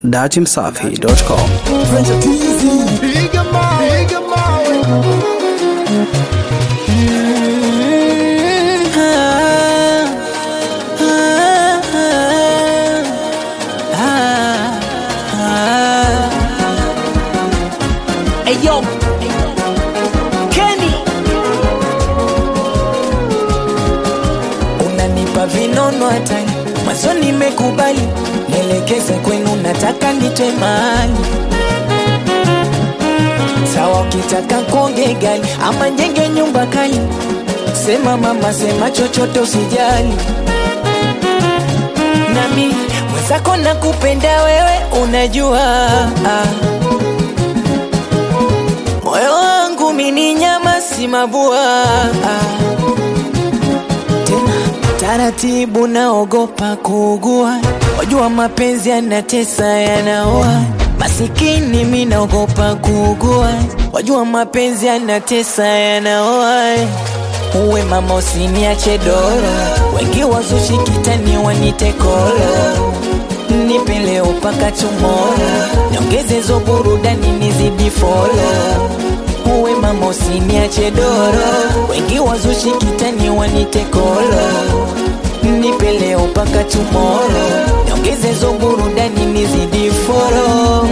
datimsafi.com. Piga mawe, piga mawe. Hey yo, Kenny, unanipa vinono hatari, mwanzo nimekubali, nielekeze kwenu, nataka nitwe mahali sawa. Ukitaka konge gali ama njenge nyumba kali, sema mama, sema chochote, usijali nami mwenzako nakupenda wewe, unajua ah. Moyo wangu mini nyama si mabua Tena taratibu naogopa kuugua Wajua mapenzi yanatesa yanaoa Masikini mi naogopa kuugua Wajua mapenzi yanatesa yanaoa Uwe mama usiniache doro Wengi wazushi kitani wanite kolo Nipe leo paka tomorrow Niongeze zo burudani nizidi follow Uwe mama usiniache doro Wengi wazushi kitani wanite kolo Nipe leo paka tomorrow Niongeze zo burudani nizidi follow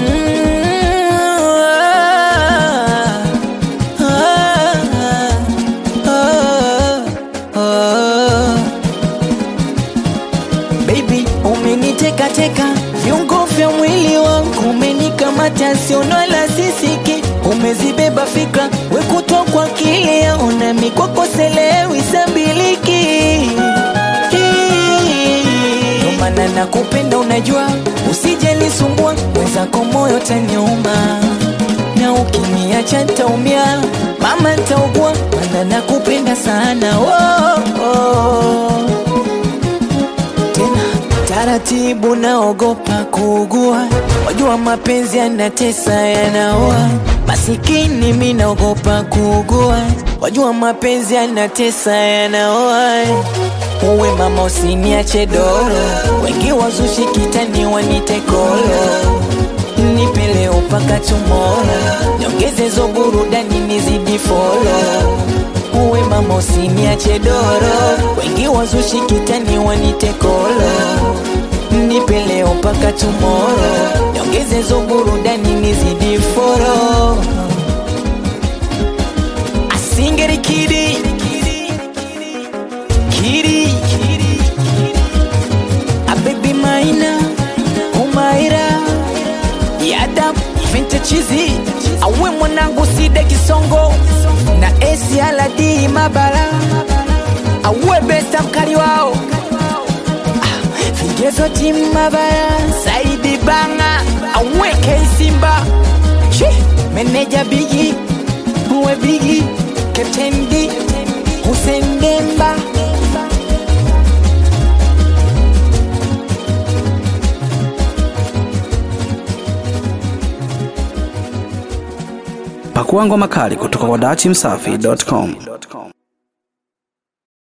Baby, umeniteka teka viungo vya mwili wangu, umenikamata siono la sisiki, umezibeba fikra wekutwa kwa kile yaona mikwako selewi sabiliki Ndo maana nakupenda, unajua usijelisumbua wenzako, moyo taniuma na ukiniacha ntaumia, mama ntaugua, maana nakupenda sana oh, oh tena taratibu, naogopa kuugua. Wajua mapenzi yanatesa, yanaoa masikini, mi naogopa kuugua. Wajua mapenzi yanatesa, yanaoa Uwe mama usiniache doro, wengi wazushi kitani wanite kolo Nipe leo paka tomorrow, niongeze zo burudani nizidi follow Uwe mama usiniache doro, wengi wazushi kitani wanite kolo Nipe leo paka tomorrow, niongeze zo burudani nizidi follow Asingeri kidi Kidi A baby maina Umaira Yada Vintage chizi Awe mwanangu side kisongo Na esi aladi mabara Awe besta mkali wao Ah, Vigezo timu mabara Saidi banga Awe keisimba Chi Meneja bigi Uwe bigi Captain D Hussein Demba Pakua ngoma kali kutoka kwa datimsafi.com.